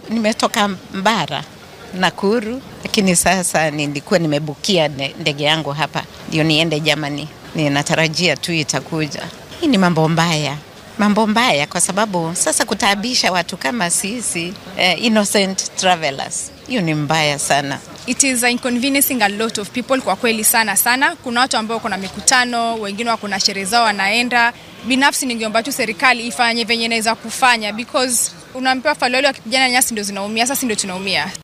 nimetoka Mbara, Nakuru, lakini sasa nilikuwa nimebukia ndege yangu hapa ndio niende Germany. Ninatarajia tu itakuja. Hii ni mambo mbaya, mambo mbaya kwa sababu sasa kutaabisha watu kama sisi eh, innocent travelers, hiyo ni mbaya sana. It is inconveniencing a lot of people kwa kweli sana sana. Kuna watu ambao kuna mikutano, wengine wako na sherehe zao wanaenda. Binafsi ningeomba tu serikali ifanye venye inaweza kufanya because unaambiwa faloli wakipigana nyasi ndio zinaumia, sasa ndio tunaumia.